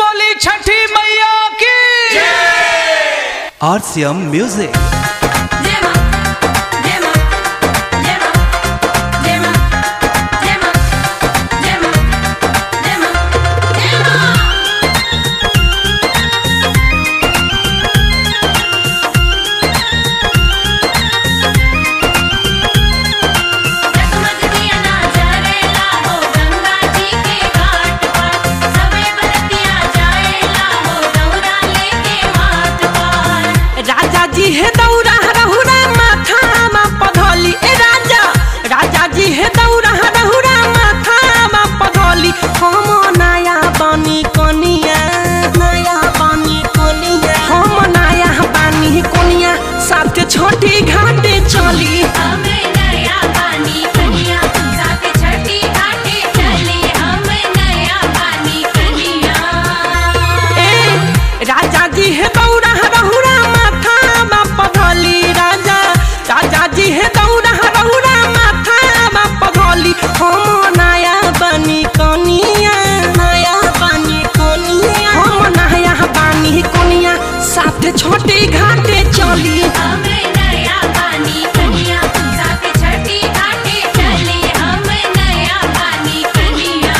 बोली छठी मैया की RCM Music. Dema, dema, dema, dema, dema, dema, dema, dema. जगमग दिया ना जरेला हो गंगा जी के घाट पर सबे बरतिया जाएला हो दौरा लेके माथ पर राजा जी हे दौरा रहुरा माथा मा पधौली ए राजा राजा जी हे दौरा रहुरा माथा मा पधौली हम नया बनी कोनिया नया बनी कोनिया हम नया बनी कोनिया साथ छोटी घाटे चली हमें नया पानी कनिया साथ छठी घाटे चली हम नया पानी कनिया ए राजा जी हे दौरा रहुरा माथा मा पधौली राजा राजा जी हे दौरा रहुरा माथा मा पधौली हम नया बनी कोनिया नया बनी कोनिया हम नया बनी कोनिया साथ छोटी घाटे चली हमें नया पानी कनिया साथ छठी घाटे चली हम नया पानी कनिया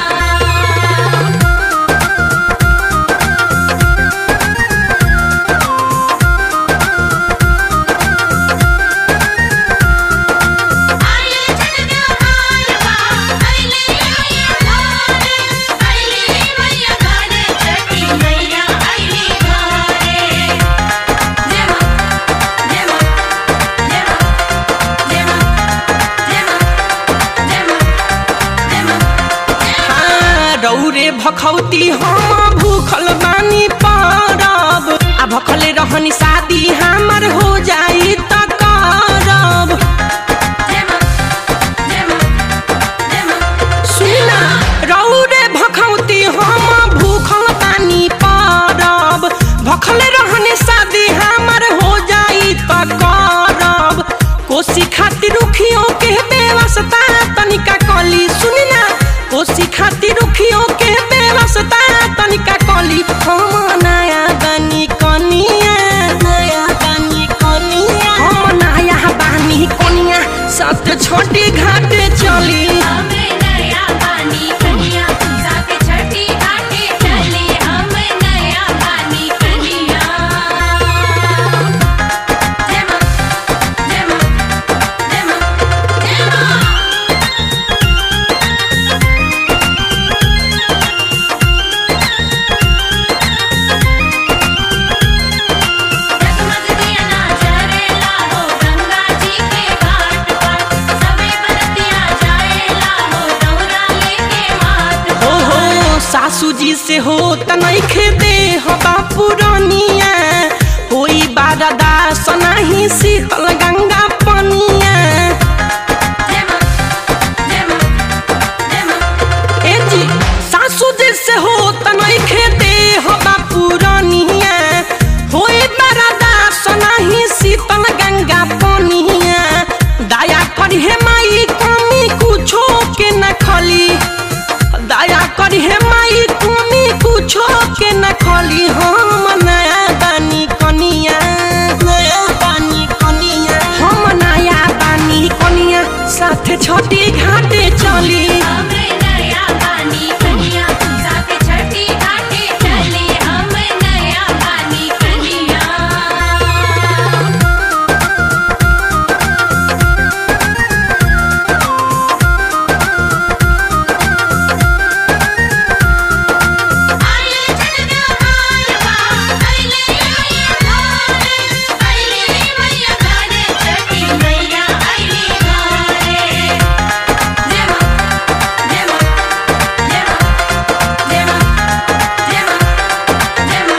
आइले छठिया हालवा आइले मैया घरे आइले मैया घरे छठी मैया आइले घरे देवा देवा देवा देवा देवा देवा देवा हाँ, रौरे भखौती हम भूखल बानी परब आ भखले रहनी शादी हमर हो जाई त करब देवा देवा देवा सुना रौरे भखौती हम भूखल बानी परब भखले रहनी शादी हमर हो जाई त करब कोसी खातिर रुखियों के बेवस्ता तनिका कली सुनी ना कोसी खातिर रुखियों के बेवस्ता तनिका कली हम नया बनी कनिया नया बनी कनिया हम नया बनी कनिया साथ छोटी घाटे चली हमें नया पानी कनिया साथ छठी घाटे चली हम नया पानी कनिया देवा देवा देवा देवा जगमग दिया ना जरेला हो गंगा जी के घाट पर सबे बरतिया जाएला हो दौरा लेके माथ हो हो सासू जी से हो तनखे दे हो बापू रनिया होई बारदा सनाही शीतल गंगा पनिया देवा देवा देवा ए जी सासू जी से हो तनखे दे हो बापू रनिया होई बारदा सनाही शीतल गंगा पनिया दया करी हे माई कमी कुछो के न खली दया करी हे माई कमी कुछो के न खली हम नया बानी कनिया नया बानी कनिया हम नया बानी कनिया साथ छोटी घाटे चली हमें नया पानी कनिया साथ छठी घाटे चली हम नया पानी कनिया आइले छठिया हालवा आइले मैया घरे आइले मैया घरे छठी मैया आइले घरे देवा देवा देवा देवा देवा देवा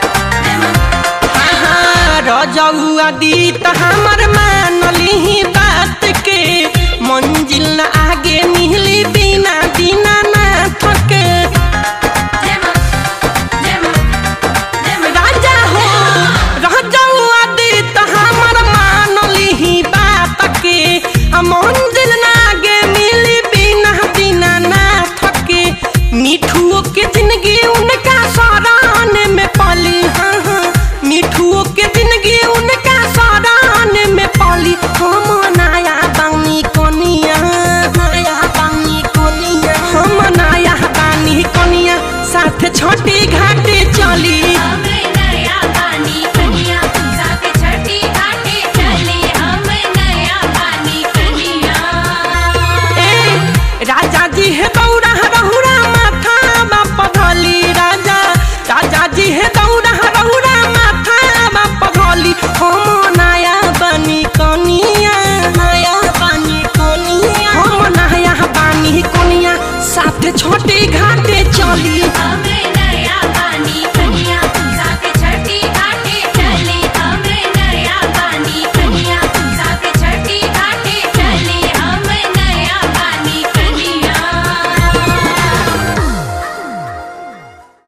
देवा रजौआ दी त हमर मानली बात के मंजिल न आगे मिली बिना बिना ना थके देवा देवा देवा राजा हो रजौआ दी त हमर मानली बात के आ मंजिल न आगे मिली बिना बिना ना थके मिठुओ के जिंदगी उनका सरान में पाली हाँ हाँ मिठुओ के जिंदगी उनका सरान में पाली हम नया बानी कोनिया नया बानी कोनिया हम नया बानी कोनिया साथ छोटी घाटे चली हम नया पानी कनिया साथ छठी घाटे चली हम नया पानी कनिया ए, राजा जी है दौड़ा रहुरा माथा पधली राजा राजा जी है दौड़ा रहुरा माथा पधली हम नया बनी कनिया नया बनी कनिया हम नया बनी कनिया साथ छोटी घाट